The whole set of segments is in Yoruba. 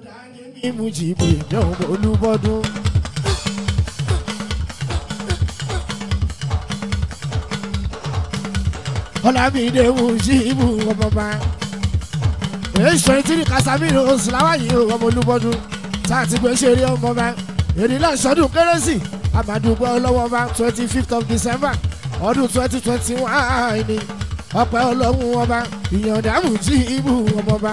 ní Mujibu ìjọba Olúbọdún. Ọlámídé Mujibu ọmọọba. Èso ìtìrí Casamiro Sùláwáyé ọmọ Olúbọdún. Tá a ti gbé ṣeré ọmọọba. Èdè náà ṣọdún kérésì. Àmàdùgbọ́ ọlọ́wọ́ba twenty fifth of December ọdún twenty twenty one ni ọpẹ́ ọlọ́run ọba ìyọ̀ǹda Mujibu ọmọọba.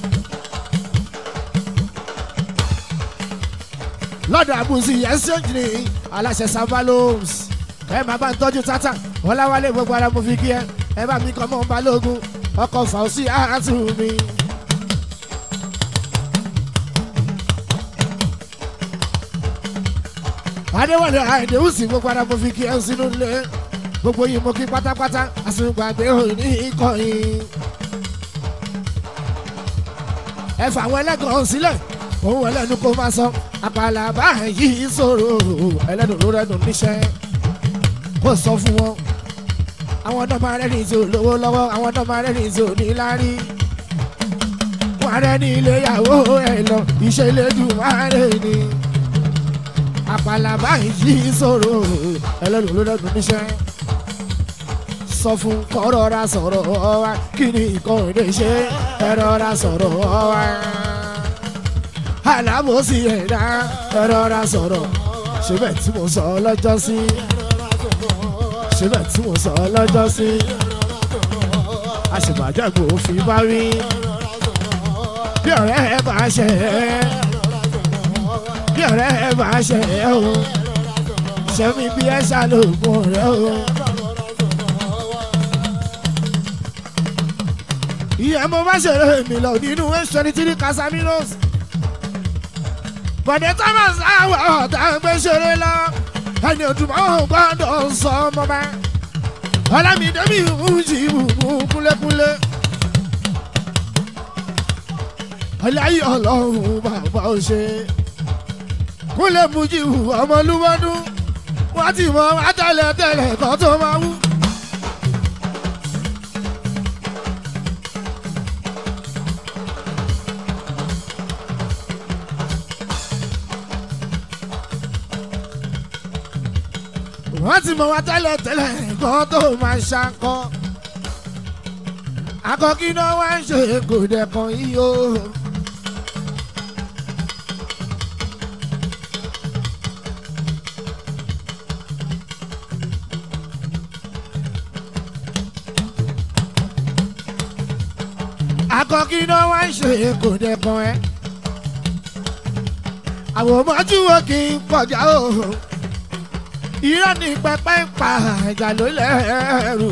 lọ́dọ̀ àbùsí ẹ̀sìnjì ní aláṣẹ sábàlóòs ẹ máa bá ń tọ́jú tata ọláwálé gbogbo ara mo fi kí ẹ ẹ bá mi kọ́ mọ́ balógun ọkọ̀ fàùsì àtù mi. adéwọlé àìdèwùsì gbogbo ara mo fi kí ẹ sínú ilé gbogbo yìí mo kí pátápátá àsìgbàgbé òní ìkọyìn. ẹ fà àwọn ẹlẹ́gàn sílẹ̀ òun ẹlẹ́nu kó máa sọ àpàlà báyìí sọ̀rọ̀ ẹlẹ́nu ló rẹ́nu níṣẹ́ kó sọ fún wọn. àwọn ọ̀dọ́ máa rẹ́ni tí ò lówó lọ́wọ́ àwọn ọ̀dọ́ máa rẹ́ni tí ò ní láárí. wọ́n rẹ́ni iléyàwó ẹ̀ lọ iṣẹ́ ilédùn máa rẹ̀ ni. àpàlà báyìí sọ̀rọ̀ ẹlẹ́nu ló rẹ́nu níṣẹ́. sọ fún kọ́rọ́ra sọ̀rọ̀ wa kí ni ìkọ́ni ṣe ẹ̀rọra sọ̀rọ̀ wa alábòsí ẹ̀dá ẹ̀rọra sọ̀rọ̀ ṣébẹ̀ tí mo sọ lọ́jọ́ sí ṣébẹ̀ tí mo sọ lọ́jọ́ sí àṣìbàjẹ́gbò fi bá wí bí ọ̀rẹ́ ẹ bá ṣe ẹ́ bí ọ̀rẹ́ ẹ bá ṣe ẹ́ o ṣẹ́mi bí ẹ ṣàlògùn rẹ o. ìyẹn mo bá ṣeré mi lọ nínú ẹ̀ ṣẹ́ni tí ní Casamiros bọ̀dé thomas àwọ̀ ọ̀tá gbé ṣeré lọ ẹni òtúmọ̀ gbọ́dọ̀ sọ ọmọ bá ọlámídé mi ń jí ìbùkú kúlékúlé ọláyé ọlọ́run bàbá ò ṣe kúlẹ̀ Mujibu ọmọlúwọ́dún wọ́n ti mọ àtẹlẹ tẹlẹ kan tó máa wú. wọ́n ti mọ̀ wá tẹ́lẹ̀ tẹ́lẹ̀ nǹkan tó máa ṣakọ́. akọ́kí náà wá ń ṣe kò dẹ̀kan yìí o. akọ́kí náà wá ń ṣe kò dẹ̀kan ẹ́. àwọn ọmọjú wo kì í pọ̀jà o irọ́ ní pẹpẹ ń pa ìjà ló lẹ́rù.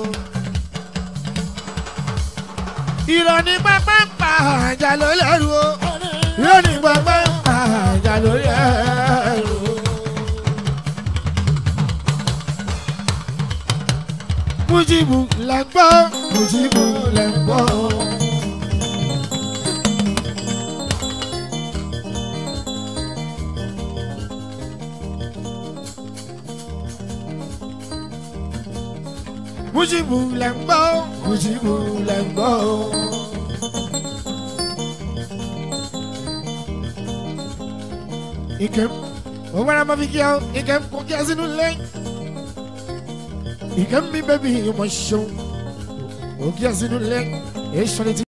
irọ́ ní pẹpẹ ń pa ìjà ló lẹ́rù. irọ́ ní pẹpẹ ń pa ìjà ló lẹ́rù. Mujibu lẹ gbọ́ Mujibu lẹ gbọ́. Mujibu lẹ ń gbọ́ Mujibu lẹ ń gbọ́. Ikem òun wẹ́rẹ́ máa fi kí ẹ Ikem kò kí ẹ sínú ilé. Ikem mi bẹ́bí ọmọ ṣeun kò kí ẹ sínú ilé. Èso ni ti.